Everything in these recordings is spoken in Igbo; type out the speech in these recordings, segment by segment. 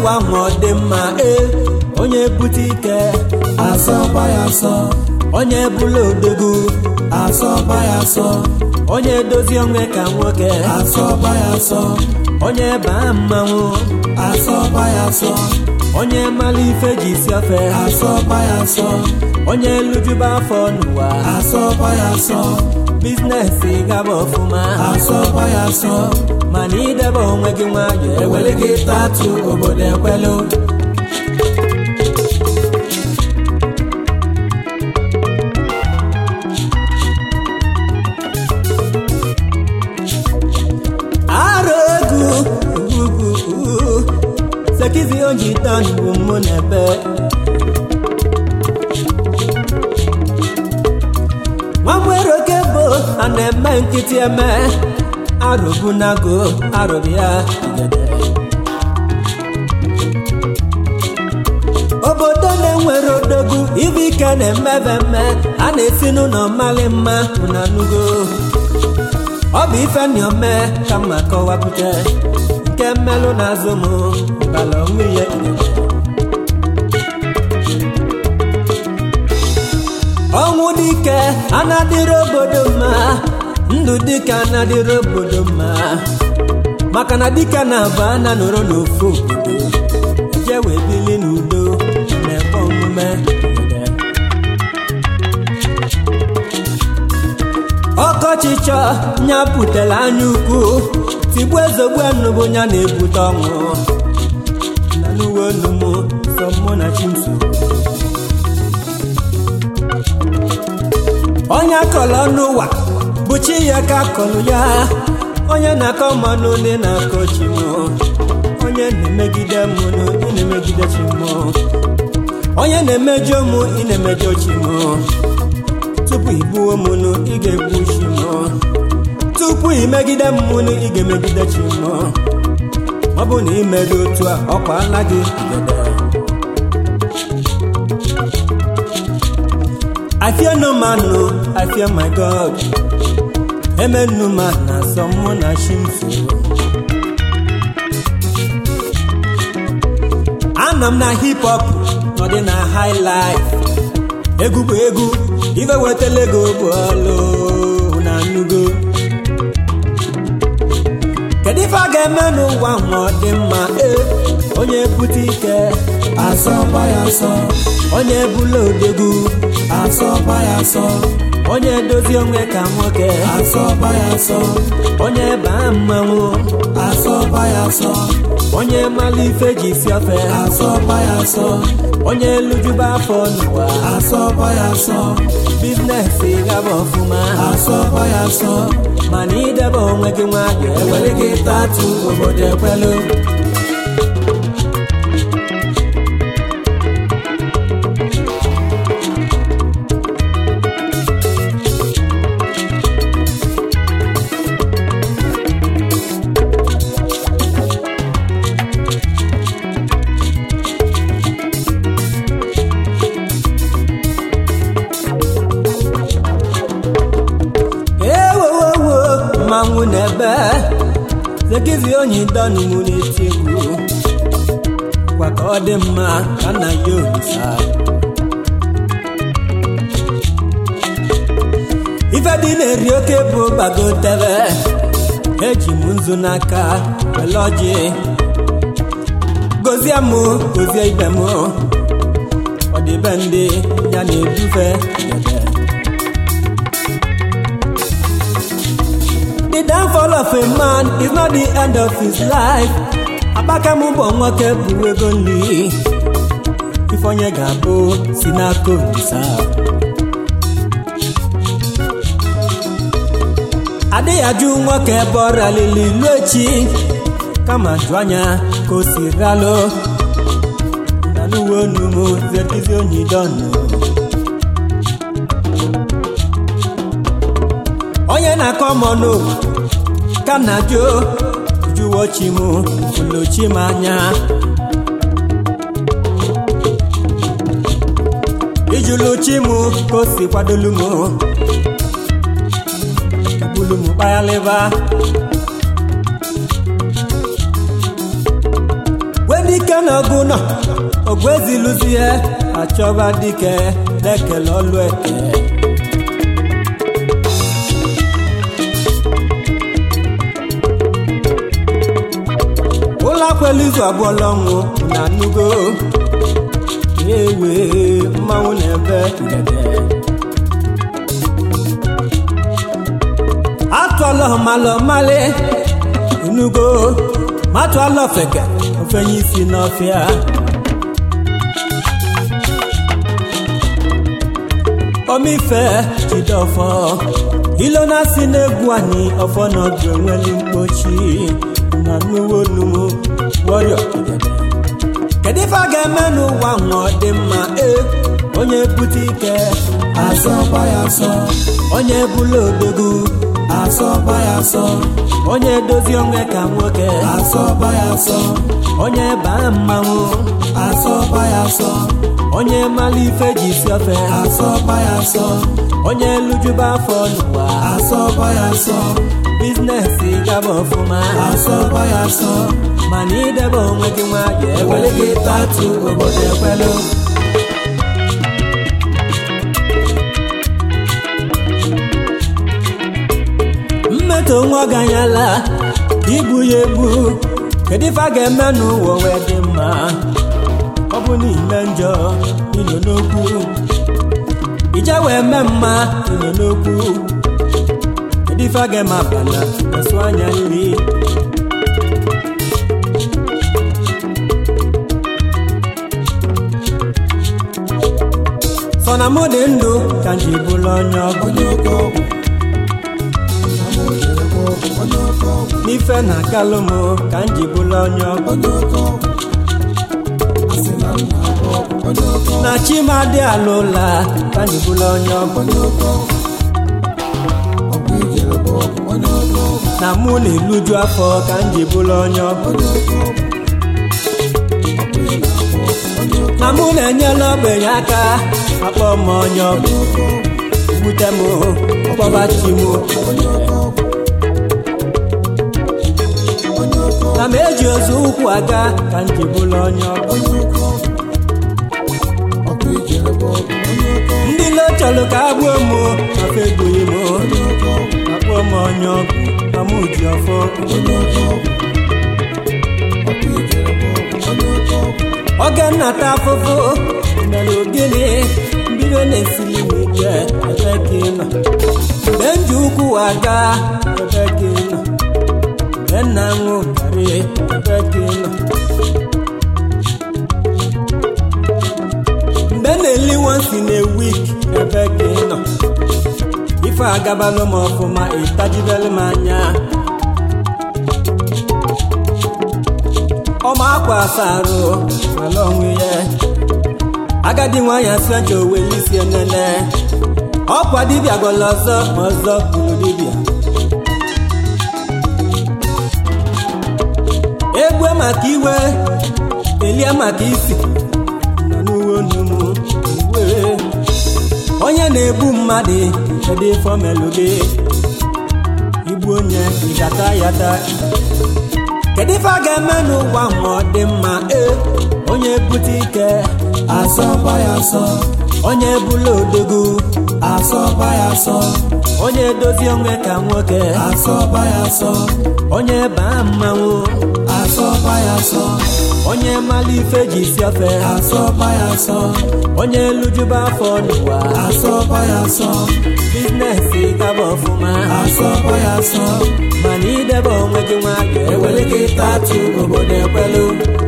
ụwa ma ọ dị mma ee onye bute ike asọba ya asọ onye bụla odogwu asọba ya asọ onye dozie onwe ka nwoke asọba ya asọ onye baa mmanwụ asọba ya asọ onye mara ife ji si ofe asọba ya asọ onye lujuba afọ n'ụwa asọba ya asọ bizinesi gaba ọfụma asọba ya asọ mana idebe onwe gị nwayọ ewere gị tatu obodo ekwelu arụ egwu ugwu sekizi oji tan bụ mụ na ebe nwamwere oke bụ a na-eme nkịtị eme arụbunago arụrụ ya igede obodo na-enwere odogwu ibe ike na-emebe mme a na-esi n'ụlọ mmalị mma na nugo ọ bụ ife niome ka mma kọwapụta nke mmelụ na-azụ m bala onwe ya ọnwụ dike anadịrị obodo mma ndụ dike anadịrị obodo mma maka na dike na-abụ ana nọrọ n'ofu obodo eje wee bili n'udo na-ebe omume ọkọchịchọ nya butere anya ukwu tigbu ezogbu enubụ ya na-ebute ọnwụ na n'uwe olu m so mụ na chimso onye akọrọ n'ụwa bụ chi ya ka akọrọ ya onye na-akọ mmanụ ndị na-akọ chi m onye na-emegide m nụ ị na-emegide chi m onye na-emejọ m ị na-emejọ chi m tupu igbuo m nụ ị ga-egbu chi m tupu imegide m nụ ị ga-emegide chi m ọ bụ na imere otu a ọkwa ala gị igede I fear no man, no, I fear my God. Amen, no man, na someone na shimso. Anam na hip hop, no dị na high life. Egwu bụ egwu, ife wetele ego bụ ọlụ na nnugo. Kedu ife a ga-eme n'ụwa ma ọ dị mma? Ee, onye bute ike, asọba ya asọ onye bụla odegwu. asọba ya asọ onye dozie onwe ka nwoke asọba ya asọ onye baa mmanwụ asọba ya asọ onye mara ife ji si ofe asọba ya asọ onye lujuba afọ n'ụwa asọba ya asọ bizinesi gaba ọfụma asọba ya asọ mana idebe onwe gị nwayọ ewere gị tatu obodo ekwelu ewowowo mmanwụ na-ebe zekizi onye dọnụ mụ na-eti egwu gwa ka ọ dị mma ka nna ya olisa ife dị na-eri oke bụ gbagotebe eji m nzu n'aka wele ọjị gozie m gozie ibe m ọdịbe ndị ya na-edufe ebe The downfall of a man is not the end of his life. Abaka m bụ nwoke bụ ego nri. Ife onye ga-abụ si n'aka Olisa. Adịghị ajụ nwoke ebe ọ ralili ilu echi. Kama jụ anya ka o si ralụ. Na n'uwe onu m zekizi onye dọnụ. onye na-akọ mọnụ ka na jụ jụwo chi m ụlọchi m anya ijulu chi m ka o si kwadolu m bulu m kpayalịba when dike n'ọgụ nọ ọgụ eziluzie achọba dike na-ekele ọlụ eke ụlọ akwelu izu abụọ lọnwụ na nugo ewe mmanwụ na-ebe ngede atụọlọ malọ mali nugo matụọlọ feke ofenye isi n'ọfịa omife jidọfọ ilo na-asị n'egwu anyị ọfọ n'ọdụ enweli mkpochi na nuwo numu wọrịọ kedu ife a ga-eme n'ụwa nwa ọ dị mma e onye bute ike asọkwa ya asọ onye bụla odogwu asọkwa ya asọ onye dozie onwe ka nwoke asọkwa ya asọ onye baa mmanwụ asọkwa ya asọ onye mara ife ji si ofe asọkwa ya asọ onye lujuba afọ n'ụwa asọkwa ya asọ bizinesi gaba ọfụma asọkwa ya asọ mana idebe onwe gị nwayọ ewere ewere gị tatu obodo ekwelu mmetọ nwa ganyala igbu ya egbu kedu ife a ga-eme n'ụwa wee dị mma ọ bụ n'ime njọ ilo n'okwu ije wee mee mma ilo n'okwu kedu ife a ga-eme abana esu anya nri sọ na mụ dị ndụ ka nji bụrụ onye ọgụ onye oke ọgwụ onye oke ọgwụ n'ife na akalụ m ka nji bụrụ onye ọgụ onye oke ọgwụ asị na m na-agwọ ọgwụ onye oke ọgwụ na chimadị ala ụla ka nji bụrụ onye ọgụ onye oke ọgwụ ọgwụ ijere bụ ọgwụ onye oke ọgwụ na mụ na-eluju afọ ka nji bụrụ onye ọgụ onye oke ọgwụ ọgwụ ị na-agwọ ọgwụ onye oke na mụ na-enyela ogbenye aka akpọ m onye ọgụ ọgwụ wute m kpọba chi m onye oke ọgwụ onye oke ọgwụ na m eji ozu ụkwụ aga ka nji bụrụ onye ọgụ onye oke ọgwụ ọgwụ ijere bụ ọgwụ onye oke ọgwụ ndị lo chọrọ ka a gbuo m afa egbughị m onye oke ọgwụ akpọ m onye ọgụ na mụ ji ọfọ onye oke ọgwụ ọgwụ ijere bụ ọgwụ onye oke ọgwụ oge nnata afụfụ mere ogene mbido na-esili m ike ebe ka ị nọ mgbe m ji ụkwụ aga ebe ka ị nọ mgbe nna ṅụ karị ebe ka ị nọ mgbe na-eli once in a week ebe ka ị nọ ife agabalụ m ọfụma ịtajibelu m anya ọma akwa asarụ ala onwe ya agadi nwanyị asịaja oweli isi enene ọkwa dibịa gwara ọzọ ma ọzọ kwuru dibịa egbue maka iwe elie maka isi nọ n'uwe onumu uwe onye na-egbu mmadụ kedu ife omelụ gị igbu onye ịgata ya taa kedu ife a ga-eme n'ụwa ma ọ dị mma ee onye bute ike asọkwa ya asọ onye bụla odogwu asọkwa ya asọ onye dozie onwe ka nwoke asọkwa ya asọ onye baa mmanwụ asọkwa ya asọ onye mala ife ji si ofe asọkwa ya asọ onye lujuba afọ n'ụwa asọkwa ya asọ bizinesi gaba ọfụma asọkwa ya asọ mana idebe onwe gị nwayọ ewere gị tatu obodo ekwelu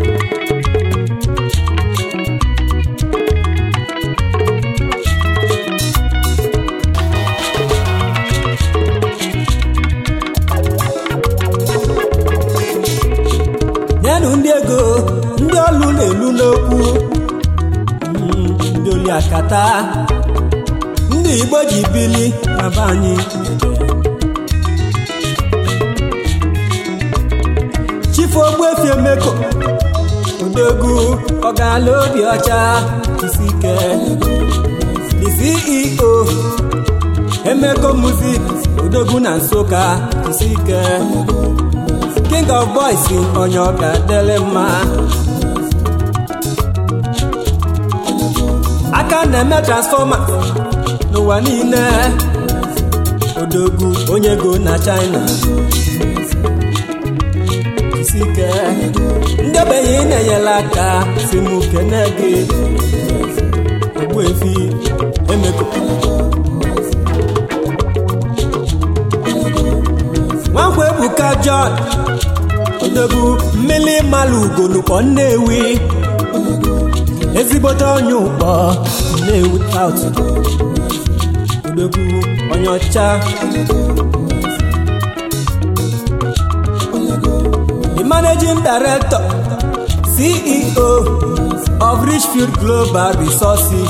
nyenụ ndị ego ndị ọlụ na-elu n'okwu Mm, ndị oli akata ndị igbo ji bili na be anyị chifu ogbuefi emeko odogwu ọgala obi ọcha isi ike the ceo emeko music odogwu na nsụka isi ike king of boys onye ọ ga-adịrị mma aka na-eme transfọma n'ụwa niile odogwu onye go na china isike ndị ogbenye ị na-enyela aka si m kene gị ogbuefi emeko nwankwa ebuka john odogwu mmili mmalụ ugonukpọ nnewi ezigbote onye ụkpọ nnewi south odogwu onye ọcha the managing director ceo of richfield global resources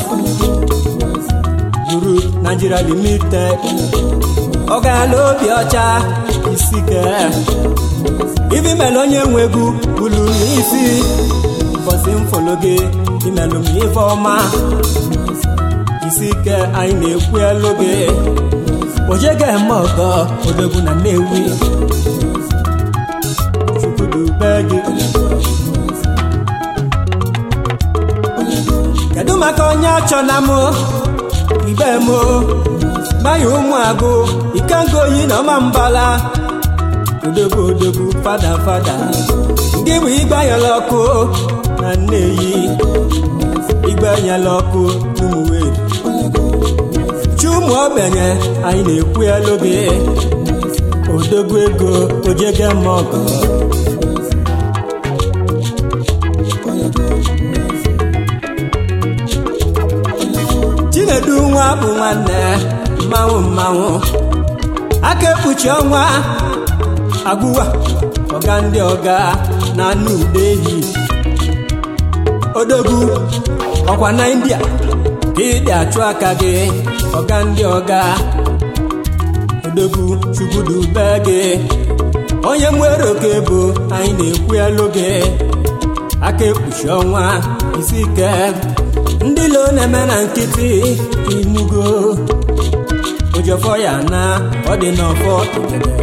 group nigeria limited ọgala obi ọcha isike ibi mere onye nwe egwu bulu n'isi ụbọchị mfolo gị imelụ m ife ọma isike anyị na-ekwu elu gị ojege eme ọgọ odogwu na nnewi chukwudube gị kedu maka onye achọ na mụ ibe mụ gbanye ụmụ agụ ikengo oyi na ọma mbala odogwu odogwu fada fada ndị bụ igbe anyala ọkụ na nneyi igbe anyala ọkụ ụmụweri chi ụmụ ogbenye anyị na-ekwu elu gị odogwu ego ojege mọgọ chinedu nwa bụ nwanne mmanwụ mmanwụ aka ekpuchi ọnwa agụwa ọga ndị ọga na anụ ude ehi odogwu ọkwa na india ka ịdị achụ aka gị ọga ndị ọga odogwu chukwudube gị onye nwere oke bụ anyị na-ekwu elu gị aka ekpuchi ọnwa isi ike ndị lo na-eme na nkịtị inugo ụjọfọ ya na ọ dị n'ọfọ igede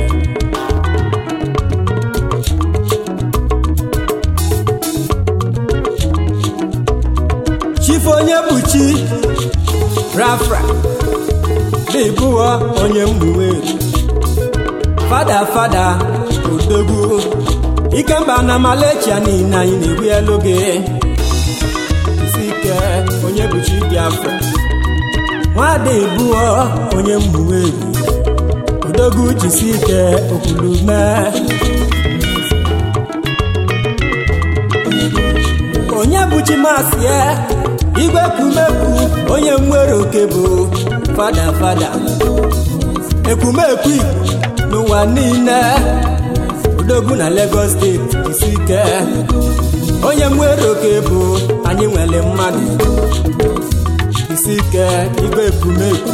chifu onye bụ chi rafra dịbụọ onye mgbuwe fada fada odogwu ikemba na malecha niile anyị na-egbu elu gị isi ike onye bụ chi biafra nwada ebuo onye mgbuwe odogwu jisi ike okwulume onye bụ chimasie igwe ekwumekwu onye nwere oke bụ fada fada ekwumekwu igbo n'ụwa niile odogwu na Lagos steeti isi ike onye nwere oke bụ anyị nwere mmadụ isi ike igwe ekwumekwu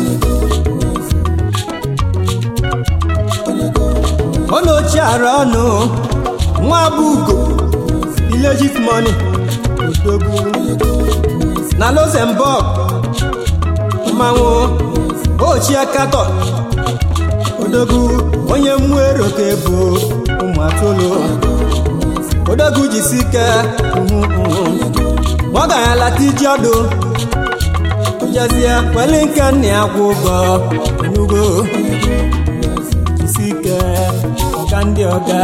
ọ na ochie ara ọnụ nwa bụ ugo illegit money odogwu na Luxembourg mmanwụ ochie katọ odogwu onye nwere oke bụ ụmụ atụlụ odogwu jisi ike ọ ga-alata iji ọdụ jezie kwele nke nna ya kwụ ụgwọ enugo jisi ike ọga ndị ọga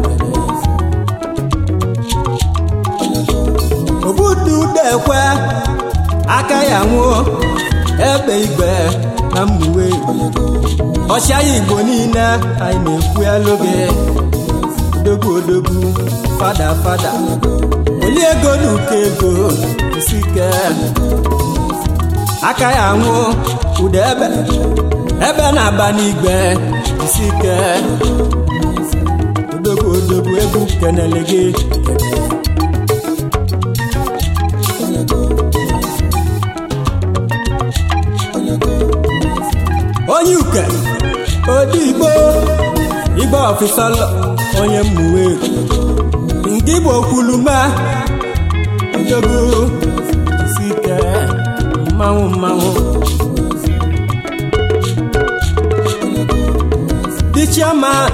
obudu dekwe aka ya nwụọ egbe igwe na mmuwe ọchịagha igbo niile anyị na-ekwu elu gị odogwu odogwu fada fada oli ego na ụkọ ego isi ike aka ya nwụ ụda ebe ebe na-aba n'igwe isi ike odogwu odogwu egwu kenele gị onye uke odi igbo igbo ọfịsọlọ onye mmuwe nke igbo okwulume odogwu isi ike mmanwụ mmanwụ the chairman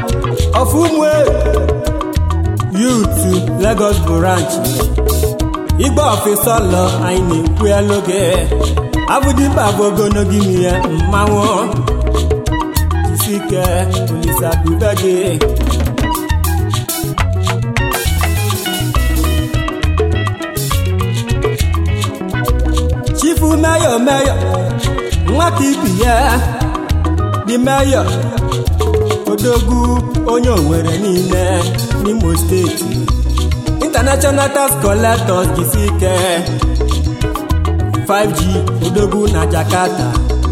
of umwe youth lagos branch igbe ọfịsọlọ anyị na-ekwu elu gị abụdịmba bụ ogologo imi ya mmanwụ isi ike olisa dube gị chifu meyọ meyọ nwata ibi ya dị meyọ odogwu onye owere niile n'imo steeti international tax collectors jisi ike 5g odogwu na jakarta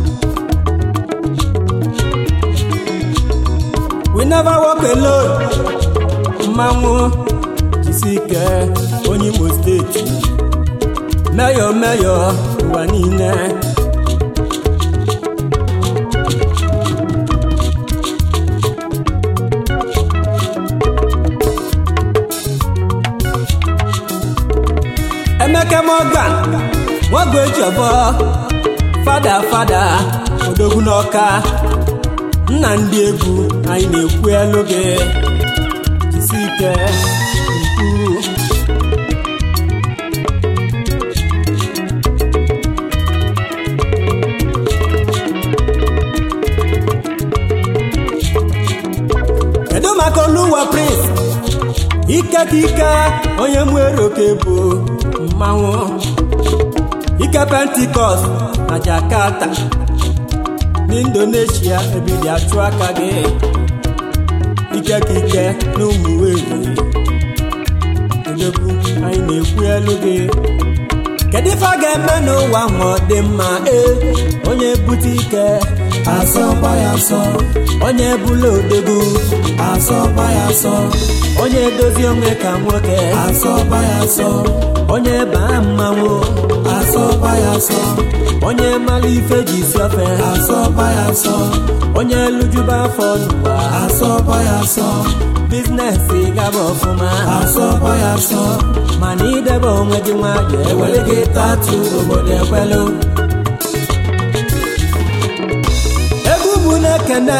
we never walk alone mmanwụ jisi ike onye imo steeti meyọ meyọ ụwa niile emeka morgan nwago ejiọbọ fada fada odogwu n'ọka nna ndị egwu anyị na-ekwu elu gị jisi ike ukwu kedu maka oluwa prince ike ka ike onye nwere oke bụ mmanwụ ike pentikọst na jakarta n'indonesia ebidi achụ aka gị ike ka ike na ụmụ weri odogwu anyị na-ekwu elu gị kedu ife a ga-eme n'ụwa ma ọ dị mma ee onye bute ike asọba ya asọ onye bụla odogwu asọba ya asọ onye edozi onwe ka nwoke asọba ya asọ onye baa mmanwụ asọba ya asọ onye mara ife ji si ofe asọba ya asọ onye lujuba afọ n'ụwa asọba ya asọ bizinesi gaba ọfụma asọba ya asọ mana idebe onwe gị nwayọ ewere gị tatu obodo ekwelu egwu bụ na-ekene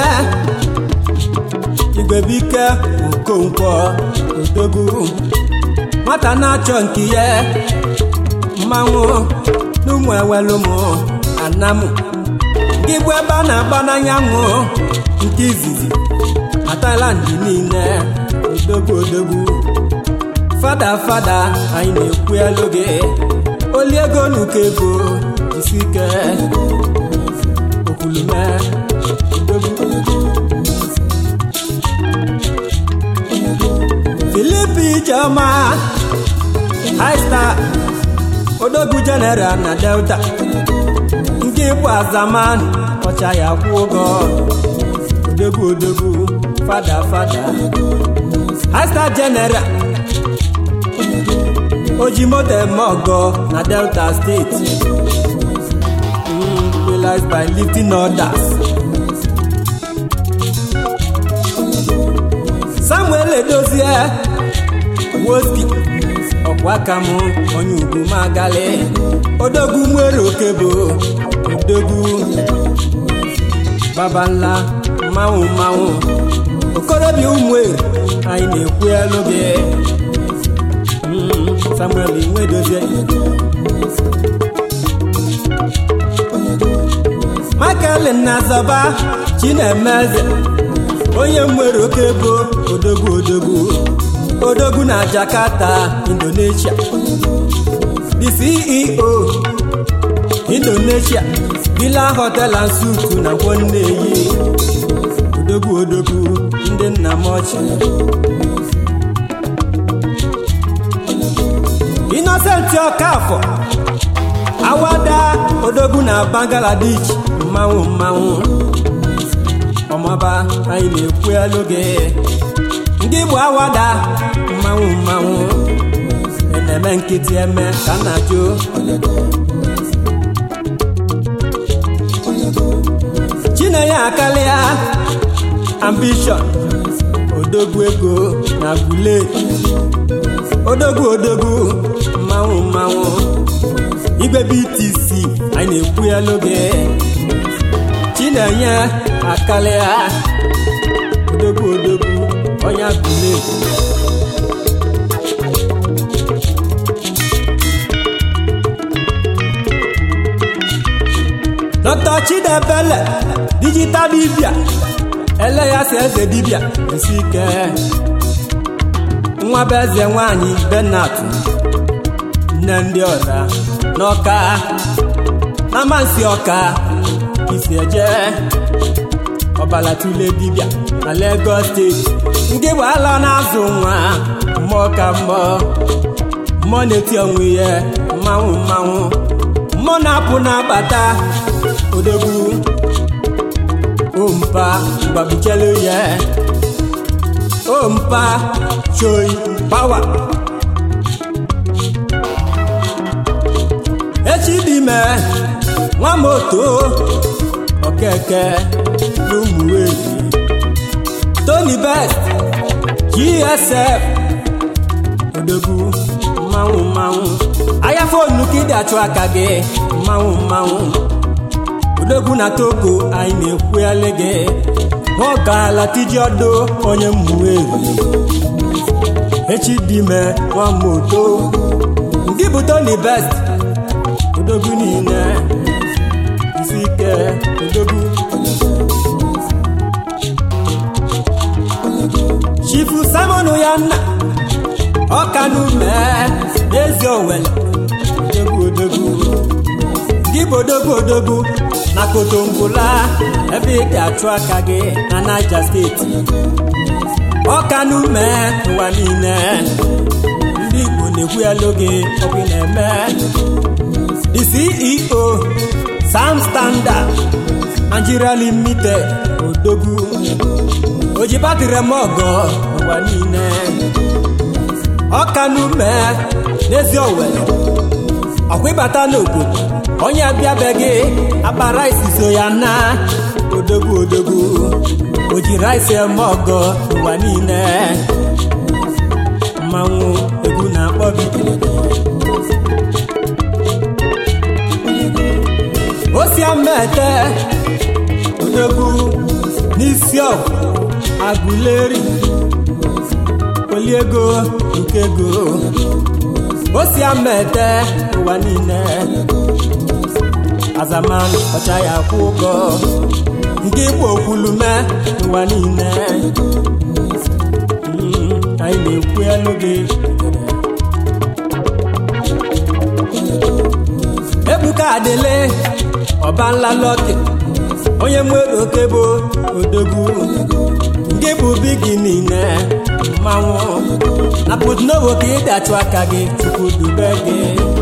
igwebike okonkwo odogwu nwata na-achọ nke ya mmanwụ n'ụmụ ewelu mụ anamụ gị bụ ebe a na-agba n'anyanwụ nke izizi na Thailand niile odogwu odogwu fada fada anyị na-ekwu elu gị oli ego n'ụkọ ego jisi ike okwulume odogwu Filipi Ijeọma high star odogwu general na delta nke bụ azaman ọcha ya kwụ ụgwọ odogwu odogwu fada fada high star general oji moto eme ọgọ na delta steeti Mm, realized by lifting orders samuel edozie woski ọkwa aka m onye ugwu magali odogwu nwere okebo odogwu babanla mmanwụ mmanwụ okorobịa ụmụeri anyị na-ekwu elu gị Mm, samuel nwedozie michael nnazọba chinemeze onye nwere oke bụ odogwu odogwu odogwu na jakarta indonesia the ceo indonesia villa hotel and suit na nwanneyi odogwu odogwu ndị nna m ọchị innocent ọkafọ awada odogwu na bangladesh mmanwụ mmanwụ ọmọba anyị na-ekwu elu gị ndị bụ awada mmanwụ mmanwụ na-eme nkịtị eme ka nna jụ chinenye akalịa ambishọn odogwu ego na gule odogwu odogwu mmanwụ mmanwụ igwe btc anyị na-ekwu elu gị chinenye akalịa odogwu odogwu onye gule dr chidebele digital dibia ele ya si eze dibia esi ike nwa bụ eze nwanyị benat nne ndị ọra n'ọka na amansi ọka isi eje ọbala tule dibia na Lagos steeti ndị bụ ala na-azụ nwa mmụọ ka mmụọ mmụọ na-eti onwe ya mmanwụ mmanwụ mmụọ na-apụ na-abata odogwu ompa gbabuchelu ya ompa choi pawa echi dị ime nwa moto okeke n'ụmụwezi tony best gsf odogwu mmanwụ mmanwụ ahịa fonu ka ịdị achụ aka gị mmanwụ mmanwụ odogwu na togo anyị na-ekwughali gị nwaọkala tiji ọdụ onye mmụwezi echi dị ime nwa moto ndị bụ tony best odogwu niile isi ike odogwu chifu simon yanna ọkanume n'ezi owele odogwu odogwu gị bụ odogwu odogwu na kotombola ebe ị ga-achụ aka gị na niger steeti ọkanume ụwa niile ndị igbo na-ekwu ya n'oge ọbụ na-eme the ceo sam standard nigeria limited odogwu oji batịrị m ọgọ ụwa niile ọkanume n'ezi owere ọkwa ịbata n'obodo onye abịabeghị akpara isi so ya na odogwu odogwu o jiri isi eme ọgọ ụwa niile mmanwụ egwu na-akpọ bidoro osiamete odogwu n'isi ọgwụ agụleri oliego ukego osiamete ụwa niile azaman ọcha ya kwụ ụgwọ nke igbo okwulume ụwa niile Mm, anyị na-ekwu elu gị ebuka adịle ọbanla lọki onye nwere oke bụ odogwu nke bụ bigi niile mmanwụ na putnovo ka ị dachụ aka gị tupu dube gị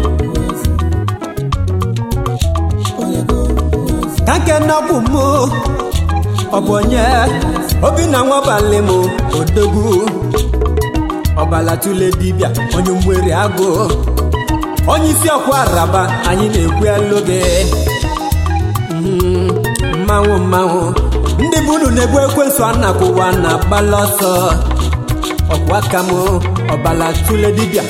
ka nke nnọbụ m ọ bụ onye obinna nwabalị m odogwu ọbala tule dibịa onye mwere agụ onye isi ọkwa araba anyị na-ekwu elu gị Mm, mmanwụ mmanwụ ndị bunu na-egbu ekwensu anakwụwa na agbala ọsọ ọkwa aka m ọbala tule dibịa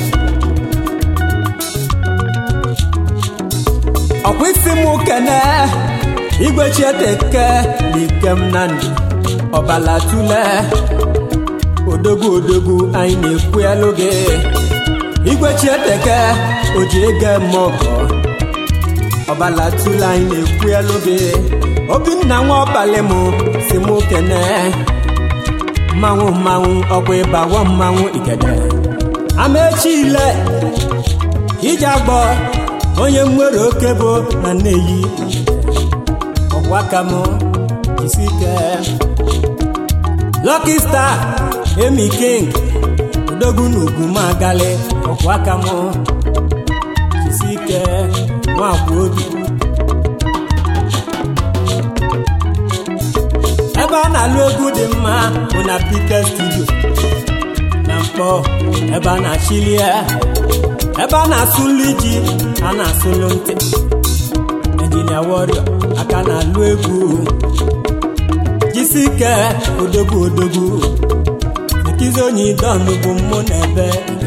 ọkwa isi m kene igwe chieteke na ikem na ndụ ọbala tule odogwu odogwu anyị na-ekwu elu gị igwe chieteke oji ego eme ọgọ ọbala tule anyị na-ekwu elu gị obinna nwa ọbalị m si m kene mmanwụ mmanwụ ọkwa ịbawo mmanwụ igede amechile ije agbọ onye nwere oke bụ na nneyi ọkwa aka m jisi ike Lucky Star Emi King odogwu na ugwu m agali ọkwa aka m jisi ike nwakwa obi ebe a na-alụ egwu dị mma bụ na Peter Studio na mkpọ ebe a na-achili ya ebe a na-asụlụ iji a na-asụlụ ntị Engineer Warrior aka na-alụ egwu jisi ike odogwu odogwu ekizi onye idonu bụ mmụ na ebe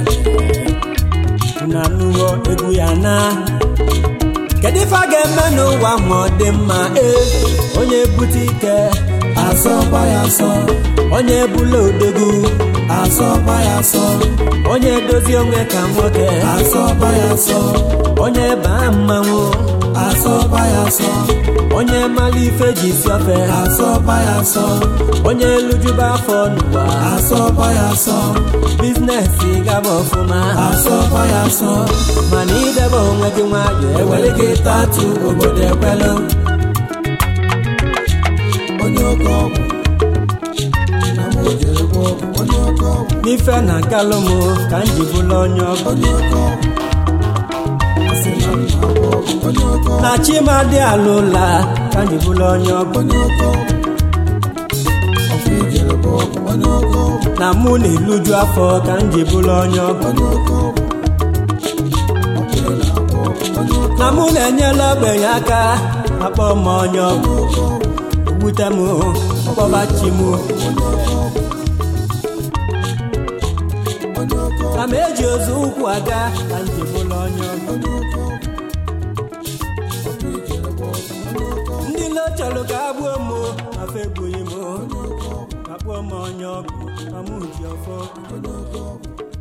na anụghọ egwu ya na kedu ife a ga-eme n'ụwa ma ọ dị mma ee onye bute ike asọba ya asọ onye bụla odogwu asọba ya asọ onye dozi onwe ka nwoke asọba ya asọ onye baa mmanwụ asọba ya asọ onye mara ife ji si ofe asọba ya asọ onye lujuba afọ n'ụwa asọba ya asọ bizinesi gaba ọfụma asọba ya asọ mana idebe onwe gị nwayọ ewere gị tatu obodo ekwelu onye oke ọgwụ na m ojere gwa ọgwụ onye oke ọgwụ n'ife na nkalụmụ ka m ji bụla onye ọgụ onye oke ọgwụ asị na m na-agwọ ọgwụ onye oke ọgwụ na chimadị ala ụla ka m ji bụla onye ọgụ onye oke ọgwụ ọgwụ ijere gwa ọgwụ onye oke ọgwụ na mụ na-eluju afọ ka m ji bụla onye ọgụ onye oke ọgwụ ọgwụ na-agwọ ọgwụ onye oke na mụ na-enyela ogbenye aka akpọ m onye ọgụ oke ọgwụ wute m kpọbachi m onye oke ọgwụ onye oke ọgwụ na m eji ozu ụkwụ aga ka m ji bụla onye ọgụ onye oke ọgwụ ọgwụ ijere gwa ọgwụ onye oke ọgwụ ndị lo chọrọ ka a gbuo m afọ egbughị m akpọọ m onye ọgụ ma mụ ji ọfọ onye oke ọgwụ